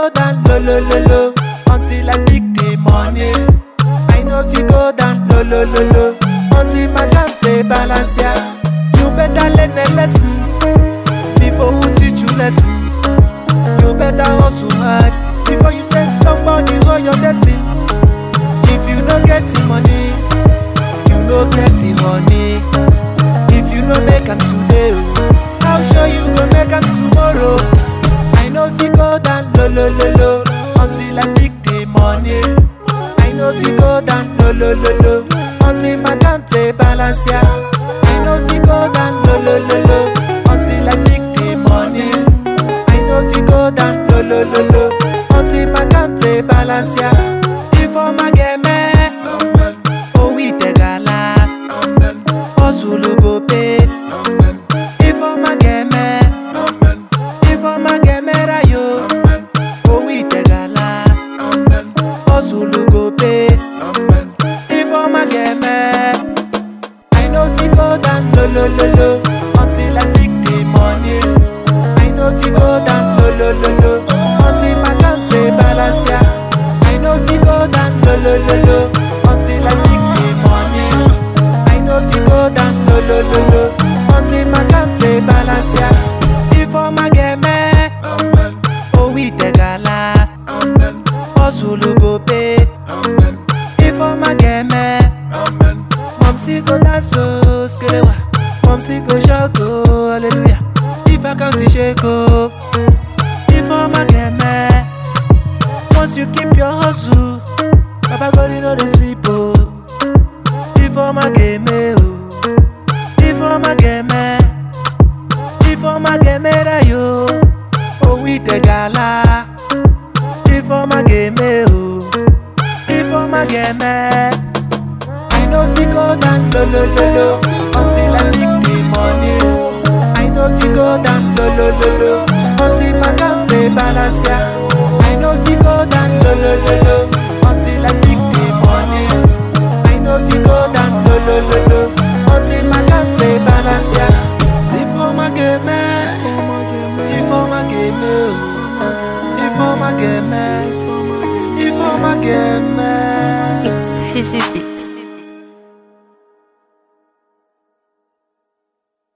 down low low low low until I pick the money. I no fit go down low low low low until my jante balance ya. You better learn a lesson before who teach you lesson. You better hustle hard before you send somebody hold your destiny. If you no get the money, you no get the money. If you no make am today, oh, how sure you go make am tomorrow? I no fit go down low low low low until I pick the money. I no fit go down low low low low until my jante balance ya. I no fit go down low low low low until I pick the money. I no fit go down low low low low until my jante balance ya. Before my game, oh we take a lot. Hustle go pay. Before my game, before my game, yo. Oh we take a lot. Hustle go pay. Before my game, I no fit go down low low low low until I pick the money. I no fit go down low low low low until my jante balance ya. I no fit go down low low low low until I pick the money. I no fit go down low low low low until my jante balance ya. Before my game, oh we take a lot. Hustle go pay. Before my game, Momsi go dance oh skelewa. Momsi go shout oh hallelujah. If I count the shake oh. Before my game, once you keep your hustle, Baba God you know they sleep oh. Before my game oh. Before my game, before my game yo. Oh we the gala. Before my game oh. Before my game. I no fit go down low low low low until I pick the money. I no fit go down low low low low until my jante balance ya. I no fit go down low low low low until I pick the money. I no fit go down low low low low until my jante balance ya. Before my game, before my game, before my game, before my game. It's Fizzy